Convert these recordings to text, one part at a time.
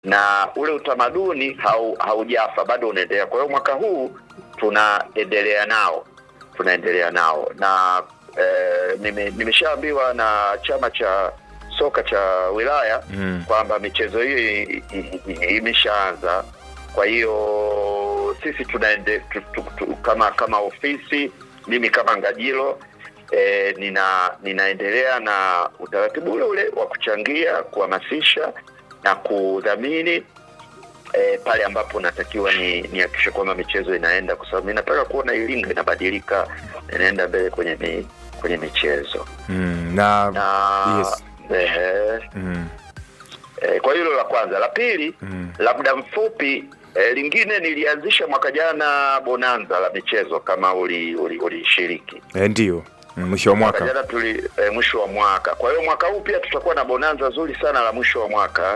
na ule utamaduni hau, haujafa bado unaendelea. Kwa hiyo mwaka huu tunaendelea nao tunaendelea nao na eh, nime, nimeshaambiwa na chama cha soka cha wilaya Mm. kwamba michezo hiyo i- i- i- imeshaanza. Kwa hiyo sisi tunaende tu, tu, tu, kama kama ofisi, mimi kama Ngajilo e, nina ninaendelea na utaratibu ule ule wa kuchangia, kuhamasisha na kudhamini e, pale ambapo natakiwa ni nihakikishe kwamba michezo inaenda, kwa sababu ninataka kuona Iringa inabadilika, inaenda mbele kwenye mi, kwenye michezo Mm. Na, na yes. ehe, Mm. E, kwa hilo la kwanza. La pili Mm. la muda mfupi e, lingine nilianzisha mwaka jana bonanza la michezo kama ulishiriki uli, ulishiriki. Eh, ndio Mm, mwisho wa mwaka mwaka jana tuli e, mwisho wa mwaka. Kwa hiyo mwaka huu pia tutakuwa na bonanza zuri sana la mwisho wa mwaka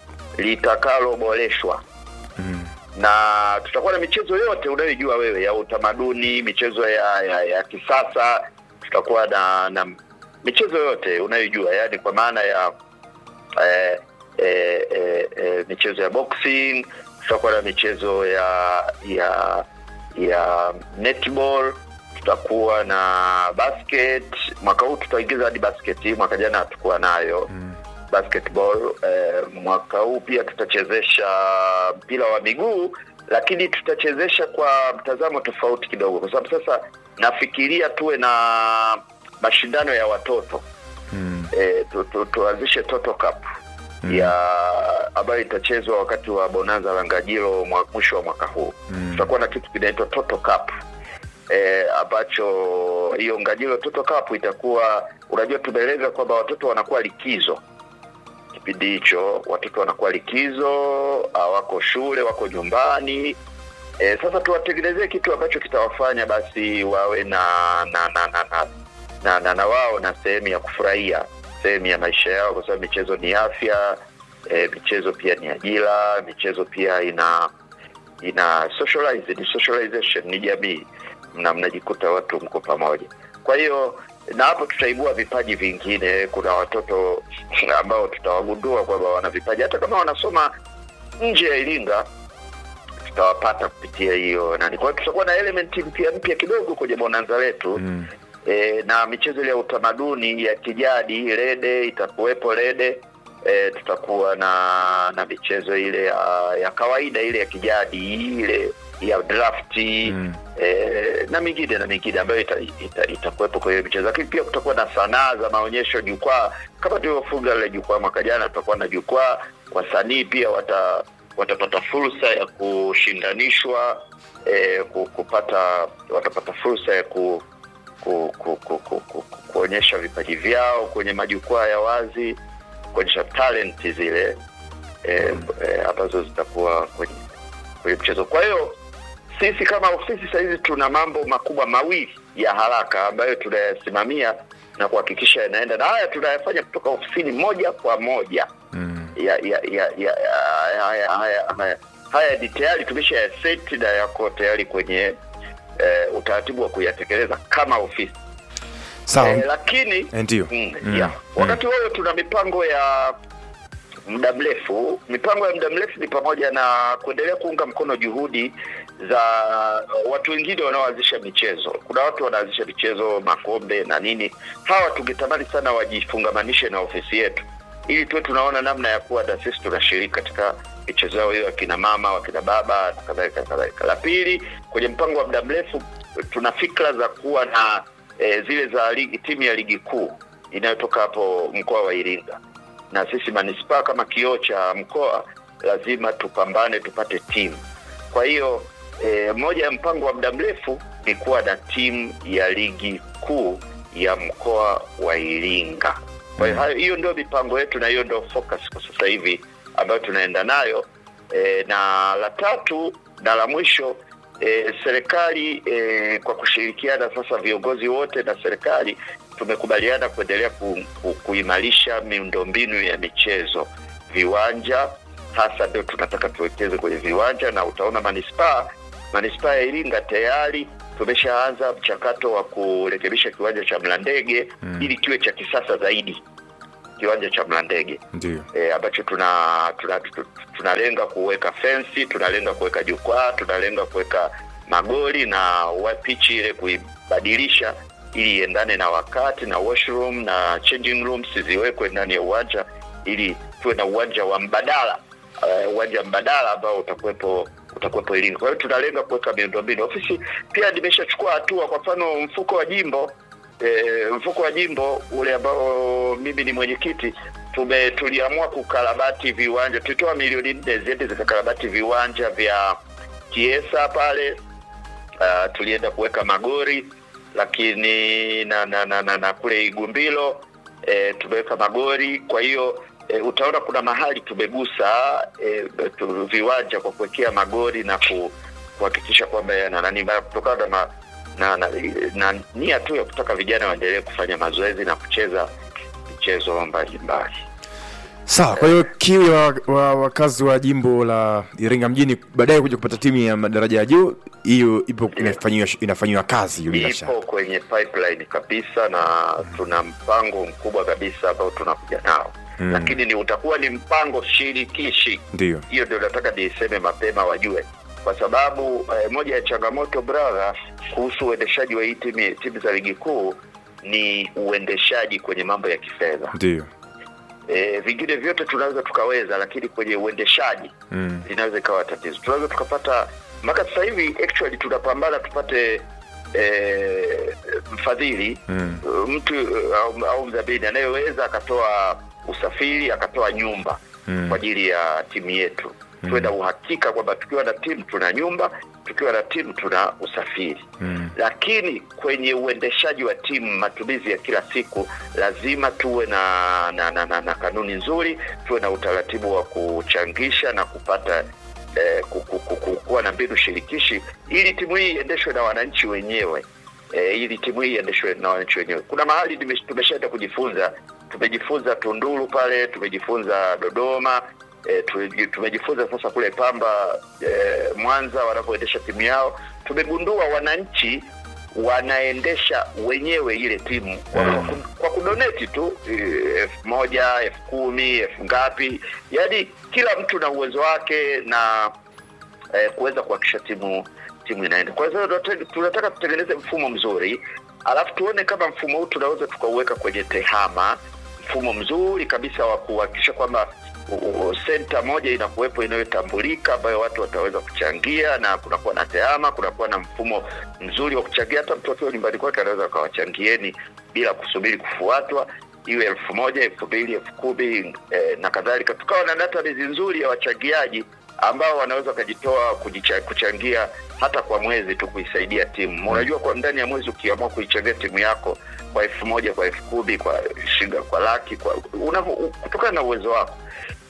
litakaloboreshwa Mm. na tutakuwa na michezo yote unayojua wewe ya utamaduni, michezo ya ya, ya kisasa. Tutakuwa na na michezo yote unayojua, yani kwa maana ya eh, eh, eh, eh, michezo ya boxing, tutakuwa na michezo ya ya ya netball, tutakuwa na basket. Mwaka huu tutaingiza hadi basket, mwaka jana hatukuwa nayo Mm. basketball eh, mwaka huu pia tutachezesha mpira wa miguu lakini tutachezesha kwa mtazamo tofauti kidogo kwa sababu sasa nafikiria tuwe na mashindano ya watoto Mm. eh, tu, tu, tuanzishe Toto Cup Mm. ya ambayo itachezwa wakati wa bonanza la Ngajilo mwa- mwisho wa mwaka huu Mm. tutakuwa na kitu kinaitwa Toto Cup eh, ambacho hiyo Ngajilo Toto Cup itakuwa, unajua, tumeeleza kwamba watoto wanakuwa likizo kipindi hicho, watoto wanakuwa likizo, hawako shule, wako nyumbani. E, sasa tuwatengenezee kitu ambacho kitawafanya basi wawe na na na na na, na, na, na wao na sehemu ya kufurahia sehemu ya maisha yao, kwa sababu michezo ni afya. E, michezo pia ni ajira, michezo pia ina ina socialize, ni socialization, ni jamii, na mnajikuta watu mko pamoja. Kwa hiyo na hapo tutaibua vipaji vingine. Kuna watoto ambao tutawagundua kwamba wana vipaji, hata kama wanasoma nje ya Iringa tutawapata kupitia hiyo nani. Kwa hiyo tutakuwa na element mpya mpya kidogo kwenye bonanza letu Mm. e, na michezo ile ya utamaduni ya kijadi rede itakuwepo rede e, tutakuwa na na michezo ile ya, ya kawaida ile ya kijadi ile ya drafti Mm. e, na mingine na mingine ambayo itakuwepo ita, ita itakuwepo kwa hiyo michezo, lakini pia kutakuwa na sanaa za maonyesho, jukwaa kama tulivyofunga lile jukwaa mwaka jana, tutakuwa na jukwaa. Wasanii pia wata watapata fursa ya kushindanishwa e, kupata watapata fursa ya ku, ku, ku, ku, ku, ku, ku, kuonyesha vipaji vyao kwenye majukwaa ya wazi, kuonyesha talent zile e, e, ambazo zitakuwa kwenye kwenye mchezo. Kwa hiyo sisi kama ofisi sasa hivi tuna mambo makubwa mawili ya haraka ambayo tunayasimamia na kuhakikisha yanaenda, na haya tunayafanya kutoka ofisini moja kwa moja Mm. ya ya ya ya haya haya haya haya ni tayari tumesha yaseti na yako tayari kwenye eh, utaratibu wa kuyatekeleza kama ofisi Sawa. eh, lakini Eh, Ndio. mm, Mm. yeah. Mm. wakati huo tuna mipango ya muda mrefu. Mipango ya muda mrefu ni pamoja na kuendelea kuunga mkono juhudi za watu wengine wanaoanzisha michezo. Kuna watu wanaanzisha michezo, makombe na nini. Hawa tungetamani sana wajifungamanishe na ofisi yetu, ili tuwe tunaona namna ya kuwa na sisi tunashiriki katika michezo yao hiyo, wakina mama, wakina baba na kadhalika kadhalika. La pili, kwenye mpango wa muda mrefu tuna fikra za kuwa na e, zile za ligi, timu ya ligi kuu inayotoka hapo mkoa wa Iringa na sisi manispaa kama kioo cha mkoa lazima tupambane tupate timu. Kwa hiyo e, moja ya mpango wa muda mrefu ni kuwa na timu ya ligi kuu ya mkoa wa Iringa. Kwa hiyo hayo- hiyo ndio mipango yetu na hiyo ndio focus kwa sasa hivi ambayo tunaenda nayo e, na la tatu na la mwisho e, serikali e, kwa kushirikiana sasa viongozi wote na serikali tumekubaliana kuendelea ku, ku, kuimarisha miundombinu ya michezo, viwanja hasa ndio tunataka tuwekeze kwenye viwanja, na utaona manispaa manispaa ya Iringa tayari tumeshaanza mchakato wa kurekebisha kiwanja cha Mlandege Mm. ili kiwe cha kisasa zaidi kiwanja cha Mlandege ndio e, ambacho tuna tuna- tu- tunalenga kuweka fensi, tunalenga kuweka jukwaa, tunalenga kuweka magoli na wa- pichi ile kuibadilisha ili iendane na wakati na washroom na changing rooms ziwekwe ndani ya uwanja ili tuwe na uwanja wa mbadala eh, uwanja mbadala ambao utakuwepo utakuwepo Iringa. Kwa hiyo tunalenga kuweka miundombinu. Ofisi pia nimeshachukua hatua, kwa mfano mfuko wa jimbo e, mfuko wa jimbo ule ambao mimi ni mwenyekiti tume tuliamua kukarabati viwanja, tulitoa milioni nne ziende zikakarabati viwanja vya Kiesa pale. Uh, tulienda kuweka magori lakini na na, na, na, na kule Igumbilo e, tumeweka magori. Kwa hiyo e, utaona kuna mahali tumegusa e, tu, viwanja kwa kuwekea magori na ku, kuhakikisha kwamba yana nani ba- kutokana na, ma- na, na, na nia tu ya kutaka vijana waendelee kufanya mazoezi na kucheza michezo mbalimbali. sawa kwa hiyo kiu ya wa- wa- wakazi wa jimbo la iringa mjini baadaye kuja kupata timu ya madaraja ya juu hiyo ipo inafanyiwa inafanyiwa kazi hiyo bila shaka ipo kwenye pipeline kabisa na tuna mpango mkubwa kabisa ambao tunakuja nao Mm. lakini ni utakuwa ni mpango shirikishi ndio hiyo ndio nataka niiseme mapema wajue kwa sababu eh, moja ya changamoto brother kuhusu uendeshaji wa hii timu timu za ligi kuu ni uendeshaji kwenye mambo ya kifedha ndio e, vingine vyote tunaweza tukaweza lakini kwenye uendeshaji mm. linaweza ikawa tatizo tunaweza tukapata mpaka sasa hivi actually tunapambana tupate eh, mfadhili Mm. mtu eh, au, au mdhamini anayeweza akatoa usafiri akatoa nyumba Mm. kwa ajili ya timu yetu tuwe na uhakika kwamba tukiwa na timu tuna nyumba tukiwa na timu tuna usafiri Mm. lakini kwenye uendeshaji wa timu matumizi ya kila siku lazima tuwe na na, na, na, na kanuni nzuri tuwe na utaratibu wa kuchangisha na kupata eh, ku- ku- ku- ku- kuwa na mbinu shirikishi ili timu hii iendeshwe na wananchi wenyewe eh, ili timu hii iendeshwe na wananchi wenyewe kuna mahali nime- tumeshaenda kujifunza tumejifunza tunduru pale tumejifunza dodoma E, tumejifunza sasa kule Pamba e, Mwanza wanapoendesha timu yao, tumegundua wananchi wanaendesha wenyewe ile timu kwa, Mm. kwa kudoneti tu eh, elfu moja elfu kumi elfu ngapi, yaani kila mtu na uwezo wake na eh, kuweza kuhakikisha timu timu inaenda. Kwa hiyo tunate- tunataka tutengeneze mfumo mzuri, alafu tuone kama mfumo huu tunaweza tukauweka kwenye tehama, mfumo mzuri kabisa wa kuhakikisha kwamba u- u- senta moja inakuwepo inayotambulika ambayo watu wataweza kuchangia na kunakuwa na tehama, kunakuwa na mfumo mzuri wa kuchangia. Hata mtu akiwa nyumbani kwake anaweza akawachangieni bila kusubiri kufuatwa iwe elfu moja elfu mbili elfu kumi eh, na kadhalika, tukawa na database nzuri ya wachangiaji ambao wanaweza wakajitoa kujicha- kuchangia hata kwa mwezi tu kuisaidia timu. Unajua, kwa ndani ya mwezi ukiamua kuichangia timu yako kwa elfu moja kwa elfu kumi kwa shilingi kwa laki kwa unavyo, kutokana na uwezo wako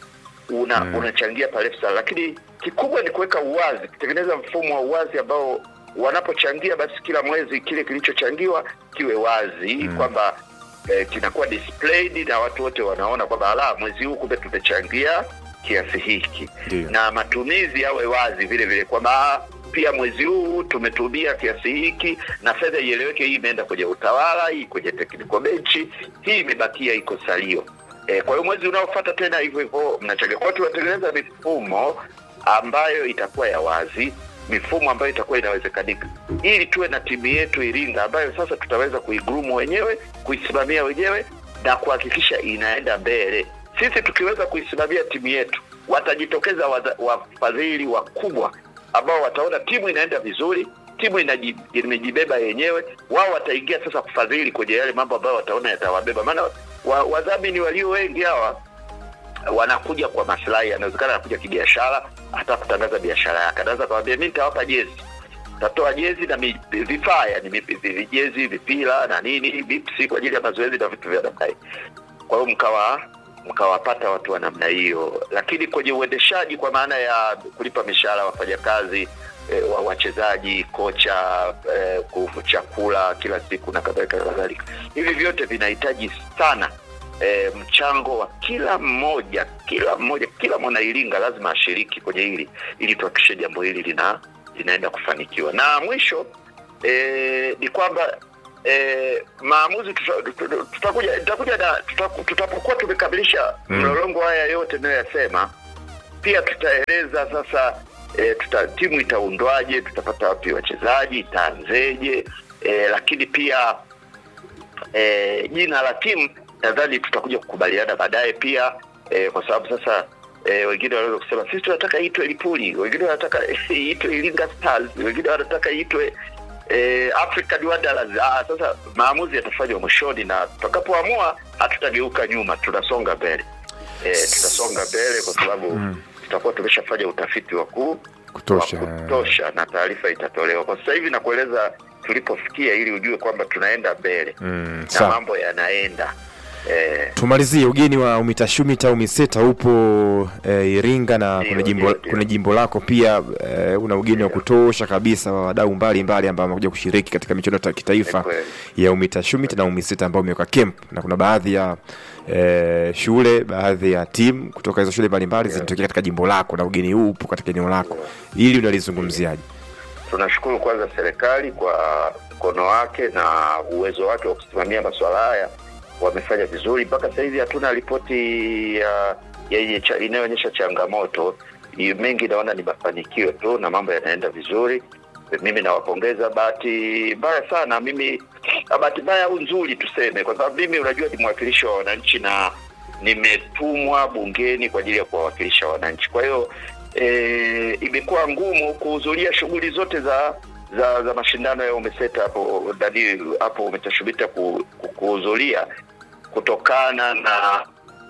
una Mm. unachangia pale sana, lakini kikubwa ni kuweka uwazi, kutengeneza mfumo wa uwazi ambao wanapochangia basi kila mwezi kile kilichochangiwa kiwe wazi Mm. kwamba eh, kinakuwa displayed na watu wote wanaona kwamba ala, mwezi huu kumbe tumechangia kiasi hiki Ndio. na matumizi yawe wazi vile vile kwamba pia mwezi huu tumetumia kiasi hiki na fedha ieleweke, hii imeenda kwenye utawala, hii kwenye technical bench, hii imebakia iko salio. E, kwa hiyo mwezi unaofuata tena hivyo hivyo mnachangia. Kwa hiyo tunatengeneza mifumo ambayo itakuwa ya wazi, mifumo ambayo itakuwa inawezekanika, ili tuwe na timu yetu Iringa ambayo sasa tutaweza kuigurumu wenyewe, kuisimamia wenyewe na kuhakikisha inaenda mbele. Sisi tukiweza kuisimamia timu yetu, watajitokeza wadha- wafadhili wakubwa ambao wataona timu inaenda vizuri, timu inaji- imejibeba yenyewe, wao wataingia sasa kufadhili kwenye yale mambo ambayo wataona yatawabeba. Maana wa- wadhamini walio wengi hawa wanakuja kwa maslahi, anawezekana anakuja kibiashara, hata kutangaza biashara yake, anaweza kawambia mi nitawapa jezi tatoa jezi na mi- vifaa yani mi- vi- vi- jezi vipira na nini bipsi kwa ajili ya mazoezi na vitu vya namna hii kwa hiyo mkawa mkawapata watu wa namna hiyo lakini kwenye uendeshaji kwa maana ya kulipa mishahara wafanyakazi e, wa wachezaji kocha e, ku- chakula kila siku na kadhalika na kadhalika hivi vyote vinahitaji sana e, mchango wa kila mmoja kila mmoja kila mwanairinga lazima ashiriki kwenye hili ili tuhakikishe jambo hili lina linaenda kufanikiwa na mwisho e, ni kwamba eh, maamuzi tuta- tuta- tutakuja tutakuja na tuta- tutapokuwa tumekamilisha Mm. mlolongo haya yote nayoyasema pia tutaeleza sasa e, tuta, timu itaundwaje tutapata wapi wachezaji itaanzeje e, lakini pia e, jina la timu nadhani tutakuja kukubaliana baadaye pia e, kwa sababu sasa e, wengine wanaweza kusema sisi tunataka iitwe Lipuli, wengine wanataka iitwe Iringa Stars, wengine wanataka iitwe e, African Wanderers. Ah, sasa maamuzi yatafanywa mwishoni na tutakapoamua hatutageuka nyuma, tunasonga mbele e, tutasonga mbele kwa sababu Mm. tutakuwa tumeshafanya utafiti wa kuu Kutosha. wa kutosha na taarifa itatolewa. Kwa sasa hivi nakueleza tulipofikia, ili ujue kwamba tunaenda mbele Mm, na sawa. mambo yanaenda eh, tumalizie ugeni wa umitashumita umiseta upo e, iringa na Ndio, kuna jimbo, ndio, ndio. kuna jimbo lako pia e, una ugeni wa kutosha kabisa wa wadau mbalimbali ambao wamekuja kushiriki katika michuano ya kitaifa Ni kweli. ya umitashumita na umiseta ambao umeweka camp na kuna baadhi ya e, shule baadhi ya timu kutoka hizo shule mbalimbali zinatokea katika jimbo lako na ugeni huu upo katika eneo lako ili unalizungumziaje tunashukuru kwanza serikali kwa mkono wake na uwezo wake wa kusimamia masuala haya, wamefanya vizuri mpaka sasa hivi. Hatuna ripoti ya yenye cha- inayoonyesha changamoto Ni mengi, naona ni mafanikio tu na mambo yanaenda vizuri. Mimi nawapongeza. Bahati mbaya sana mimi, ah, bahati mbaya au nzuri tuseme, kwa sababu mimi unajua ni mwakilishi wa wananchi na nimetumwa bungeni kwa ajili ya kuwawakilisha wananchi. Kwa hiyo e, imekuwa ngumu kuhudhuria shughuli zote za za za mashindano ya umeseta hapo ndani hapo umetashubita ku- ku- kuhudhuria kutokana na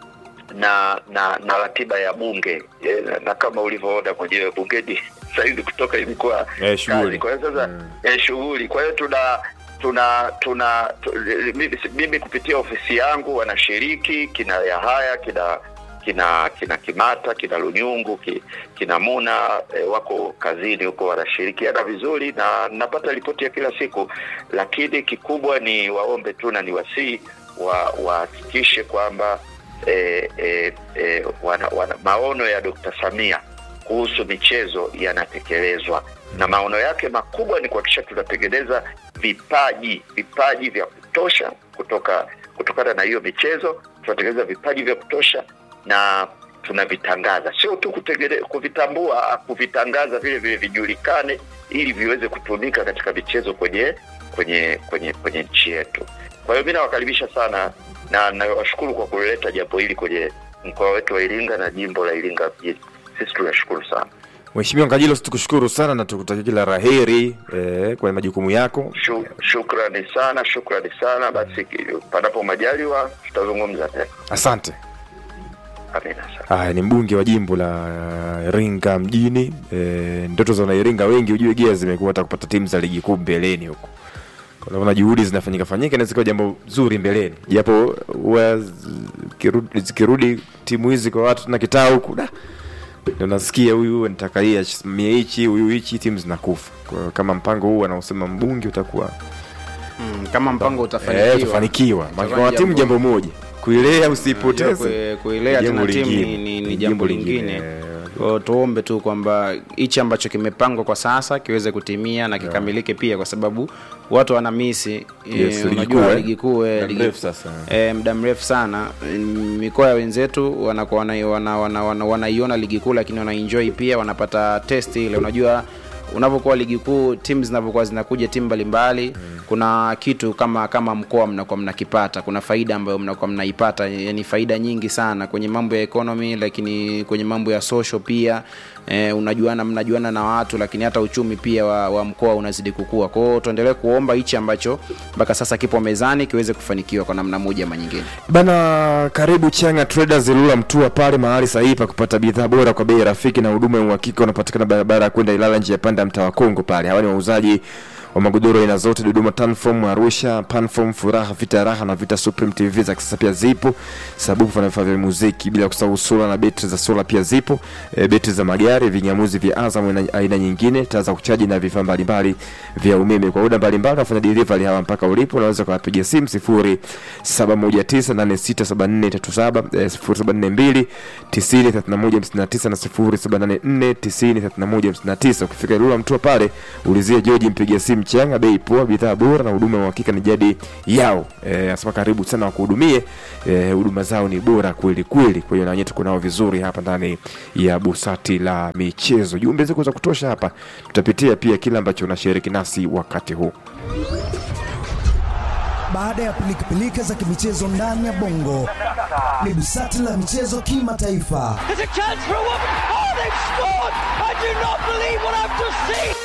na na na ratiba ya bunge e, na, na kama ulivyoona mwenyewe bungeni sasa hivi kutoka imekuwa Eh, shughuli. kazi. Kwa hiyo sasa Mm. eh, shughuli. Kwa hiyo tuna tuna tuna tu, mimi, mimi kupitia ofisi yangu wanashiriki kina Yahaya kina kina kina Kimata kina Lunyungu ki, kina Muna eh, wako kazini huko wanashirikiana vizuri na napata ripoti ya kila siku, lakini kikubwa ni waombe tu na niwasii wa wahakikishe kwamba eh, eh, eh, wana, wana, maono ya Dr. Samia kuhusu michezo yanatekelezwa na maono yake makubwa ni kuhakikisha tunatengeneza vipaji vipaji vya kutosha kutoka kutokana na hiyo michezo tunatengeneza vipaji vya kutosha na tunavitangaza sio tu kutengene- kuvitambua kuvitangaza vile vile vijulikane ili viweze kutumika katika michezo kwenye kwenye kwenye kwenye nchi yetu kwa hiyo mi nawakaribisha sana na nawashukuru kwa kuleta jambo hili kwenye mkoa wetu wa iringa na jimbo la iringa mjini sisi tunashukuru sana Mheshimiwa Ngajilo, tukushukuru sana na tukutakia kila raheri eh, kwenye majukumu yako. Shu, shukrani sana shukrani sana basi ki- panapo majaliwa tutazungumza tena Asante. amina sana Haya, ni mbunge wa jimbo la Iringa mjini. E, ndoto za wanairinga wengi ujue gia zimekuwa hata kupata timu za ligi kuu mbeleni huko. Unaona juhudi zinafanyika fanyika, inaweza kuwa jambo zuri mbeleni, japo huwa zikirudi, zikirudi timu hizi kwa watu na kitaa huku da ndio nasikia huyu anataka hii asimamie hichi, huyu hichi, timu zinakufa. Kwa hiyo kama mpango huu anaosema mbunge utakuwa Mm, kama mpango eh, utafanikiwa utafanikiwa. Maana itakuwa kwa timu jambo moja, kuilea usipoteze Kue- kuilea jambo tena timu lingine. ni, ni, ni jambo lingine Kwa hiyo tuombe tu kwamba hichi ambacho kimepangwa kwa sasa kiweze kutimia na kikamilike pia kwa sababu watu wana misi Yes, ligi unajua kuu, eh? ligi kuu eh, Muda ligi- mrefu sasa. eh, muda mrefu sana Mm, mikoa ya wenzetu wanakuwa wana, wana, wana, wana, wanaiona ligi kuu lakini wanaenjoy pia wanapata test ile unajua unapokuwa ligi kuu timu zinavyokuwa zinakuja timu mbalimbali mm. kuna kitu kama kama mkoa mnakuwa mnakipata kuna faida ambayo mnakuwa mnaipata yani faida nyingi sana kwenye mambo ya economy lakini kwenye mambo ya social pia eh, unajuana mnajuana na watu lakini hata uchumi pia wa, wa mkoa unazidi kukua kwao tuendelee kuomba hichi ambacho mpaka sasa kipo mezani kiweze kufanikiwa kwa namna moja ama nyingine Bana, karibu Changa Traders Ilula Mtua, pale mahali sahihi pa kupata bidhaa bora kwa bei rafiki na huduma ya uhakika. Unapatikana barabara ya kwenda Ilala, njia ya panda ya mtaa wa Kongo pale. Hawa ni wauzaji wa magodoro aina zote, Dodoma Tanform, Arusha Panform, Furaha, Vita Raha na Vita Supreme. TV za kisasa pia zipo, sabufu na vifaa vya muziki, bila kusahau sola na betri za sola pia zipo, e, betri za magari, vinyamuzi vya Azam aina- aina nyingine, taa za kuchaji na vifaa mbalimbali vya umeme. Kwa muda mbalimbali wafanya delivery hawa mpaka ulipo, unaweza kuwapigia simu 0719867437 eh, 0742 903159 na 0784 903159. Ukifika Ilula Mtua pale ulizia George, mpigia simu mchanga bei poa bidhaa bora na huduma ya uhakika ni jadi yao Eh, anasema karibu sana wakuhudumie Eh, huduma zao ni bora kweli kweli kwa hiyo na wenyewe tuko nao vizuri hapa ndani ya busati la michezo jumbe ziko za kutosha hapa tutapitia pia kile ambacho unashiriki nasi wakati huu Baada ya pilikapilika za kimichezo ndani ya bongo, ni busati la michezo kimataifa. There's a chance for a woman. Oh, they've scored! I do not believe what I've just seen.